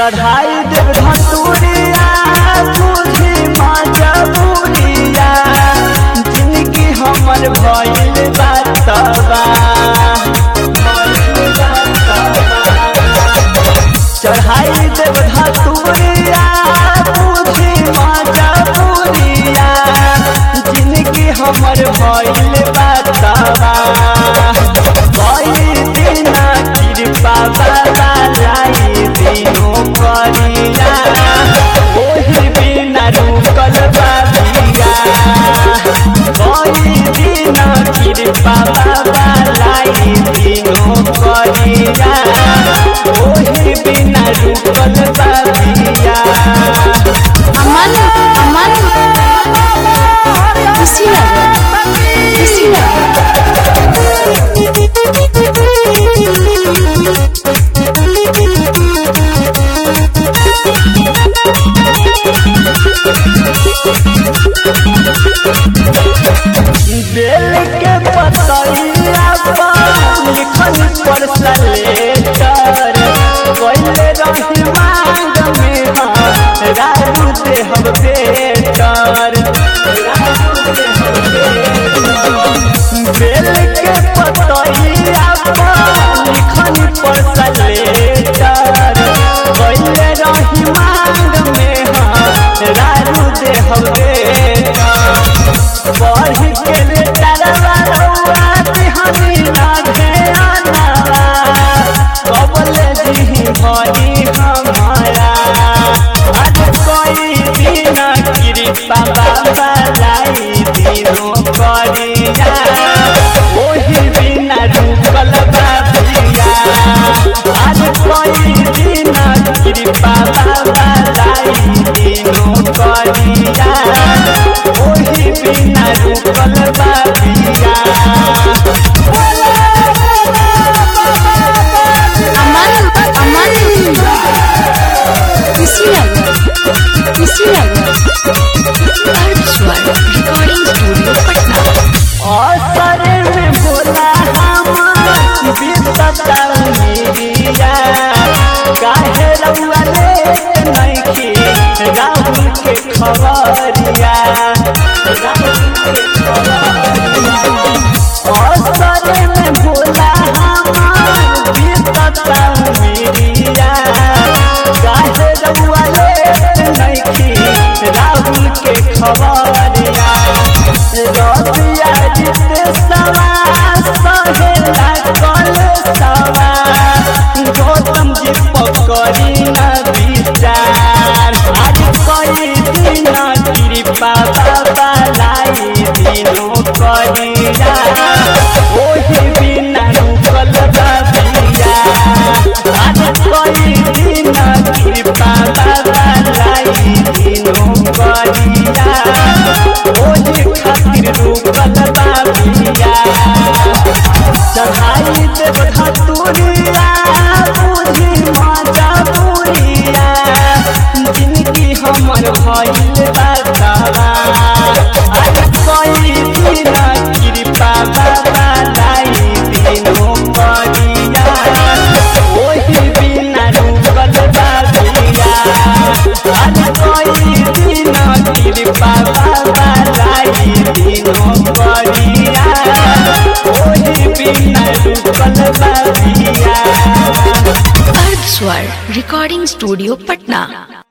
चढ़ाई देव धतूरिया बुझी मजबूरिया जिनकी हमर भइल बातबा चढ़ाई देव धतूरिया बुझी मजबूरिया जिनकी हमर भइल बातबा कई दिन कृपा बाबा लाई दिनो करिया ओही बिना रुकल बाबिया कई दिन कृपा बाबा लाई दिनो करिया ओही बिना रुकल बाबिया अमन अमन कुशीनगर कुशीनगर बेल के पतैया पर लिखल पर सलेटर कैले रही मांग में हाँ राजू देहब बेटर बेल के पतैया पर लिखल पर सलेटर कैले रही मांग में हाँ राजू देहब बेटर बढ़ के ले तरवा रउआ तिहनी लागे अनवा कबले दिही भरी हमारा आज कोई दिन कृपा बाबा लाई दिनो करिया ओही बिना रुकल बाबिया आज कोई दिन कृपा बाबा लाई दिनो करिया ओही बिना रुकल बाबिया अमन अमन कुशीनगर कुशीनगर स्वर रिकॉर्डिंग स्टूडियो पटना असर में बोला हम बीतता मेरिया काहे रउआ लेट नइखी राहुल के खबरिया असर में बोला हम बीतता मेरिया काहे रउआ लेट नइखी राहुल के खबरिया रतिया जिते सवा सहेला कल सवा गौतम जी पकड़ी न विचार आज कई दिन कृपा बाबा लाई दिनो करिया ओही बिना रुकल बाबिया आज कई दिन कृपा बाबा लाई दिनो करिया ओही खातिर रुकल बाबिया चढ़ाई देव धतुरिया बुझी मजबूरिया जिनकी हमर भइल बातवा आज कई दिन कृपा बाबा लाई दिनो करिया ओही बिना रुकल बाबिया आज कई दिन कृपा बाबा लाई दिनो करिया ओही बिना रुकल बाबिया स्वर रिकॉर्डिंग स्टूडियो पटना